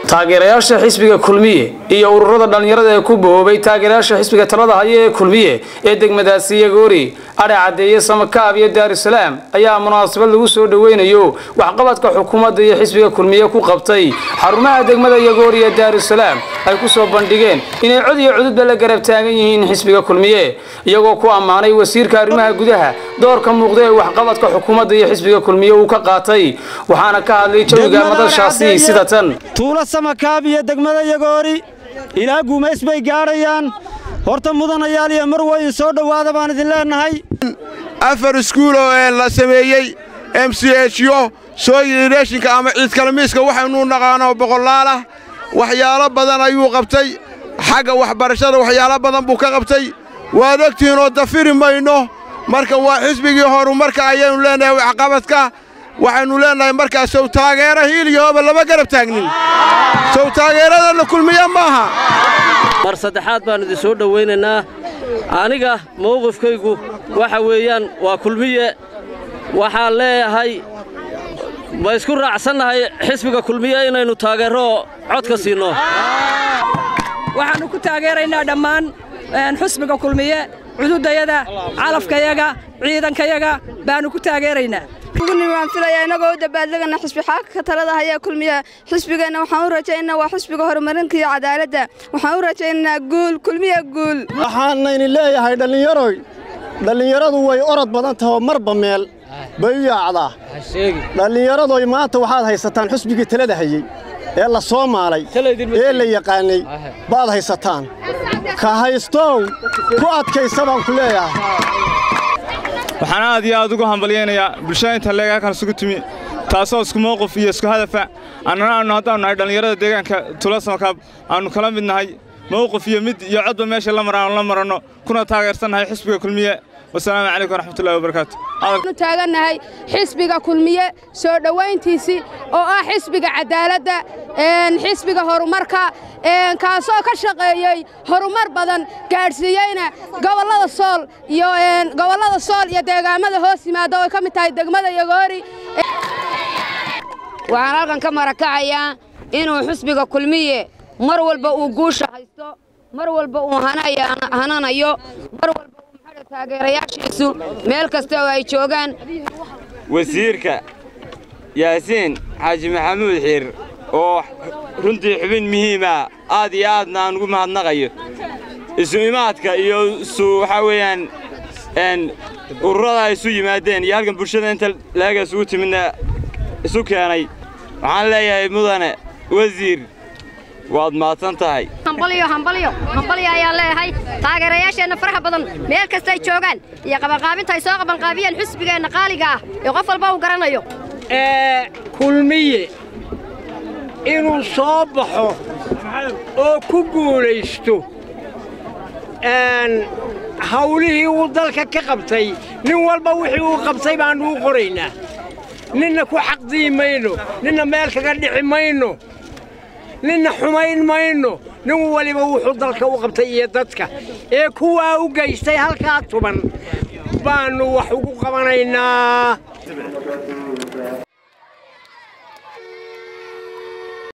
taageerayaasha xisbiga kulmiye iyo ururada dhallinyarada ee ku bohoobay taageerayaasha xisbiga talada haya ee kulmiye ee degmadaasi yagoori adhe caddeeye samakaab iyo daarusalaam ayaa munaasabad lagu soo dhoweynayo waxqabadka xukuumadda iyo xisbiga kulmiye ku qabtay xarumaha degmada yagoori ee daarusalaam ay ku soo bandhigeen inay cod iyo cududba la garab taagan yihiin xisbiga kulmiye iyagoo ku ammaanay wasiirka arrimaha gudaha doorka muuqda ee waxqabadka xukuumadda iyo xisbiga kulmiye uu ka qaatay waxaana ka hadlay jawiga madashaasi sida tan tuulo samakaab iyo degmada yagoori ilaa guumays bay gaadhayaan horta mudanayaal iyo mar weyn soo dhowaada baan idin leennahay afar iskuuloo ee la sameeyey m c hyo sooyireeshinka ama ciidkalamiiska waxaynuu naqaano boqolaal ah waxyaalo badan ayuu qabtay xagga waxbarashada waxyaalo badan buu ka qabtay waad ogtihiinoo dafiri mayno marka waa xisbigii horumarka ayaynu leennahay waxqabadka waxaynu leennahay markaas sow taageera hiiliyahooba lama garab taagnin sow taageeradana kulmiya maaha mar saddexaad baan idin soo dhowaynaynaa aniga mowqifkaygu waxa weeyaan waa kulmiye waxaan leeyahay ma isku raacsannahay xisbiga kulmiye inaynu taageero codka siinno waxaannu ku taageeraynaa dhammaan xusbiga kulmiye cududayada calafkayaga ciidankayaga baannu ku taageeraynaa waan filayaa innagoo u dabaaldegana xisbi xaakaka talada hayaa kulmiya xisbigeenna waxaan u rajaynaa waa xisbiga horumarinka iyo cadaaladda waxaan u rajaynaynaa guul kulmiya guul waxaanayni leeyahay dhallinyaroy dhallinyaradu way orod badan tahoo marba meel bay u yaacdaa dhallinyaradoy maanta waxaad haysataan xusbigii talada hayey ee la soo maalay ee la yaqaannay baad haysataan ka haystow ku adkaysa baan ku leeyahay waxaan aad iyo aad ugu hambalyaynayaa bulshada inta leeg halkan isugu timi taasoo isku mowqif iyo isku hadafa annana aannu haddaannu nahay dhallinyarada deegaanka tula samakaab aannu kala mid nahay mowqif iyo mid iyo codba meesha la maraannu la maranno kuna taageersannahay xisbiga kulmiye wasalaamu calaykum waraxmatullahi wabarakaatu nu taagannahay xisbiga kulmiye soo dhowayntiisii oo ah xisbiga cadaaladda xisbiga horumarka kaasoo ka shaqeeyey horumar badan gaadhsiiyeyna gobollada sool iyo gobollada sool iyo deegaamada hoos yimaada oo ay ka mid tahay degmada yagoori waxaan halkan ka marakacayaa inuu xisbiga kulmiye mar walba uu guusha haysto mar walba uu hananayo mar walba taageerayaashiisu meel kasta oo ay joogaan wasiirka yaasiin xaaji maxamuud xiir oo runtii xubin muhiima aad iyo aadna aan ugu mahadnaqayo isu imaadka iyo isu waxaa weeyaan ururada ay isu yimaadeen iyo halkan bulshada inta leega isugu timidna isu keenay waxaan leeyahay mudane wasiir waad mahadsan tahay hambalyo hambalyo hambalyo ayaan leeyahay taageerayaasheenna faraxa badan meel kasta ay joogaan iyo qabanqaabinta ay soo qabanqaabiyeen xusbigeenna qaaliga ah ee qof walba uu garanayo kulmiye inuu soo baxo oo ku guulaysto hawlihii uu dalka ka qabtay nin walba wixii uu qabtay baannu u qoraynaa ninna ku xaqdii mayno ninna meel kaga dhici mayno ninna xumayn mayno nin waliba wuxuu dalka u qabtay iyo dadka ee kuwaa u geystay halkaa tuban baannu wax ugu qabanaynaa